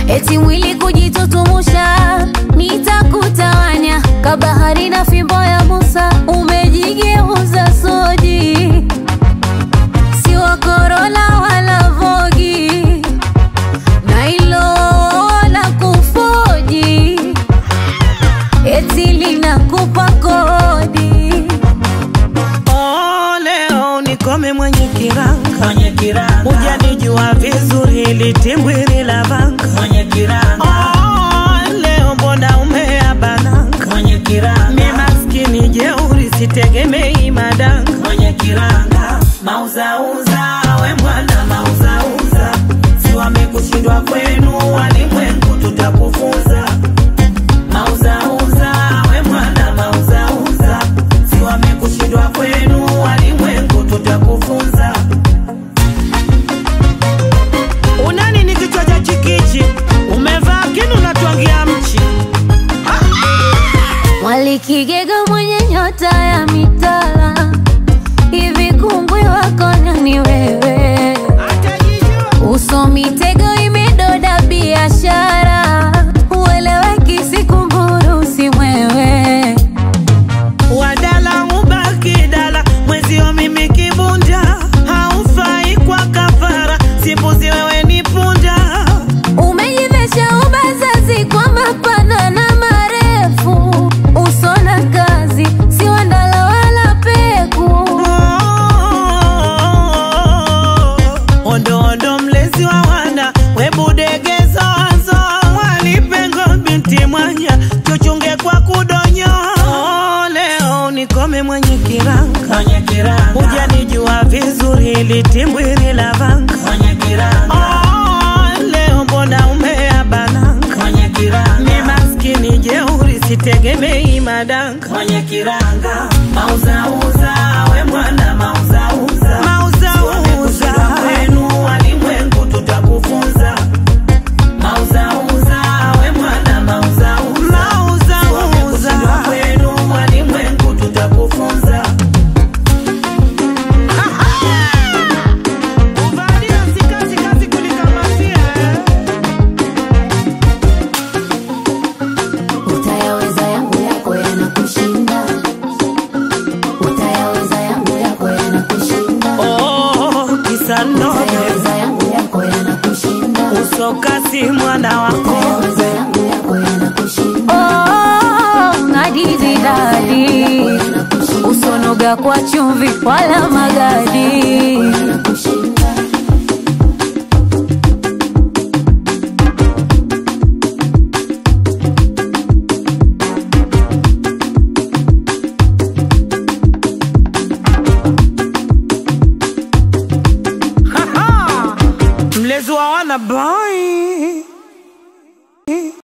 eti mwili kujitutumusha, nitakutawanya kabahari na fimbo ya Musa, umejigeuza soji, si wa Corolla wala Vogi, na hilo la kufoji, eti linakupa kodi. Oh, leo nikome mwenye kiranga mwenye kiranga hujanijua vizuri litimbwiri la vanga mwenye kiranga oh, leo mbona umeabananga mwenye kiranga mi maskini jeuri sitegemei madanga mwenye kiranga mauzauza we mwana mauzauza si wamekushindwa kwenu walimwengu tutakufunza mauzauza we mwana mauzauza si wamekushindwa kwenu walimwengu tutakufunza unani ni kichwa cha chikichi umevaa kinu natwangia mchi Mwalikigega mwenye nyota ya mitala, hivi kungwi wako nani wewe? Uso mitego imedoda biashara, ueleweki sikumburu si mwewe. wadala ubaki dala mwezio mimi kibunda haufai kwa kafara simbuzi wewe ni punda Umejivesha ubazazi kwa mapana na marefu, uso na kazi si wandala wala peku. ondo ondo mlezi wa wana webudegezo wazo walipengo binti mwanya tuchunge kwa kudonyo Oh, leo nikome mwenye kiranga mwenye kiranga hujanijua vizuri litimbwiri la vanga mwenye kiranga Oh, leo mbona umeabananga mwenye mi kiranga maskini jeuri sitegemei madanga mwenye kiranga mauzauza we mwana mauzauza mauzauza kwenu walimwengu tutakufunza mauzauza we mwana mauzauza mauzauza kwenu walimwengu tutakufunza Kuvalia si kazi, kazi kulikamatia, eh. Utayaweza yangu yako yanakushinda, utayaweza yangu yako yanakushinda, Oh, kisa nobe utayaweza yangu yako yanakushinda, usokasi mwana wako utayaweza yangu yako yanakushinda. Oh, ngadizi dadi, usonoga kwa chumvi wala magadi. mlezi wa wana boy